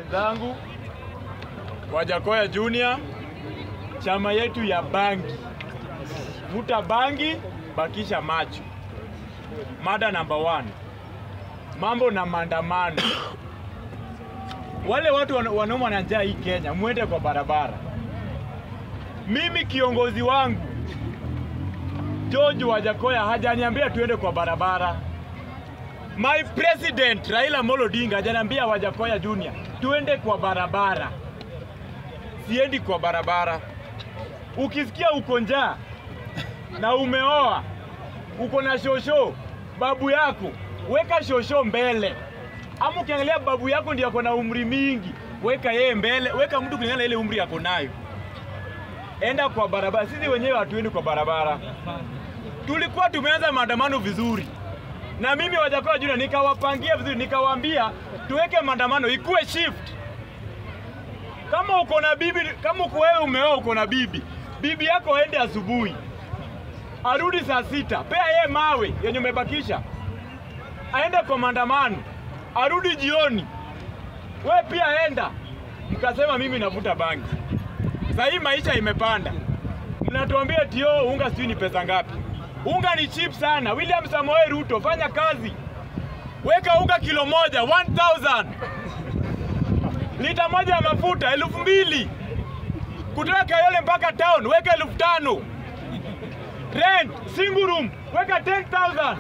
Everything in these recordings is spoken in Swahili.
wenzangu, Wajakoya Junior, chama yetu ya bangi, vuta bangi, bakisha macho. Mada namba one, mambo na maandamano. Wale watu wana- wanaumwa na njaa hii Kenya, mwende kwa barabara. Mimi kiongozi wangu George Wajakoya hajaniambia tuende kwa barabara. My president Raila Amolo Odinga hajaniambia Wajakoya Junior tuende kwa barabara. Siendi kwa barabara. Ukisikia uko njaa na umeoa, uko na shosho, babu yako, weka shosho mbele. Ama ukiangalia babu yako ndiye ako na umri mingi, weka yeye mbele, weka mtu kulingana na ile umri ako nayo. Enda kwa barabara. Sisi wenyewe hatuendi kwa barabara. Tulikuwa tumeanza maandamano vizuri, na mimi Wajakoya Junior nikawapangia vizuri, nikawaambia tuweke maandamano ikuwe shift. Kama uko na bibi, kama uko wewe umeoa, uko na bibi, bibi yako aende asubuhi, arudi saa sita, pea yeye mawe yenye umebakisha, aende kwa maandamano, arudi jioni, we pia enda. Mkasema mimi navuta bangi. Sasa hii maisha imepanda, mnatuambia tio unga sijui ni pesa ngapi? Unga ni cheap sana. William Samoei Ruto, fanya kazi, weka unga kilo moja 1000 lita moja ya mafuta elfu mbili kutoka Kayole mpaka town, weka elfu tano rent single room, weka 10000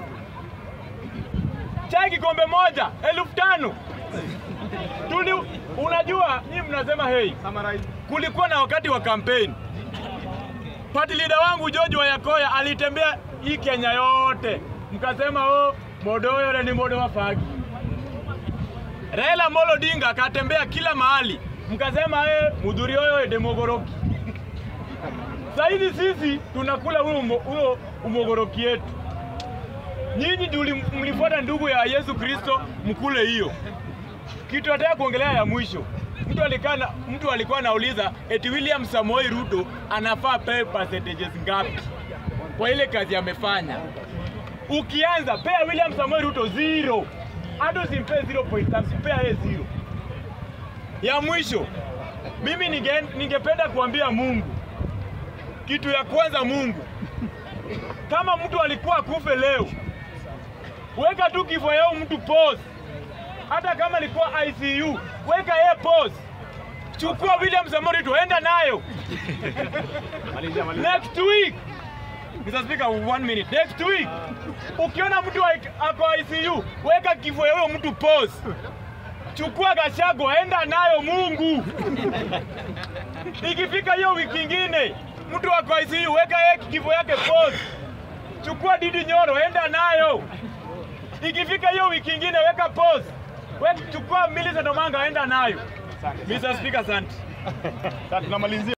chai kikombe moja elfu tano Tuli, unajua nyinyi mnasema hey, kulikuwa na wakati wa kampeni party leader wangu George Wayakoya alitembea hii Kenya yote, mkasema oh, modo yule ni modo wa fagi. Raila Amolo Odinga akatembea kila mahali, mkasema eh, mudhuri oyo demogoroki. Sasa hivi sisi tunakula huo umo- huo umogoroki yetu. Nyinyi ndio mlifuata ndugu ya Yesu Kristo, mkule hiyo kitu nataka kuongelea ya mwisho. Mtu alikaa na, mtu alikuwa anauliza eti William Samoei Ruto anafaa pewe percentages ngapi kwa ile kazi amefanya. Ukianza pea William Samoei Ruto zero, hata usimpe 0.5, pea yeye zero. Ya mwisho, mimi ninge, ningependa kuambia Mungu kitu ya kwanza, Mungu, kama mtu alikuwa akufe leo, weka tu kifo yao mtu pause hata kama ilikuwa ICU, weka yeye pause. Chukua William Samoei Ruto, enda nayo next week. Mr. Speaker, one minute. Next week ukiona mtu wa- ako ICU, weka kifo ya huyo mtu pause. Chukua Gachagua, enda nayo Mungu. Ikifika hiyo wiki ingine mtu ako ICU, weka yeye kifo yake pause. Chukua Didi Nyoro, enda nayo. Ikifika hiyo wiki ingine weka pause. Weka chukua Millicent Omanga enda nayo. Mr. Speaker, asante. Sasa tunamalizia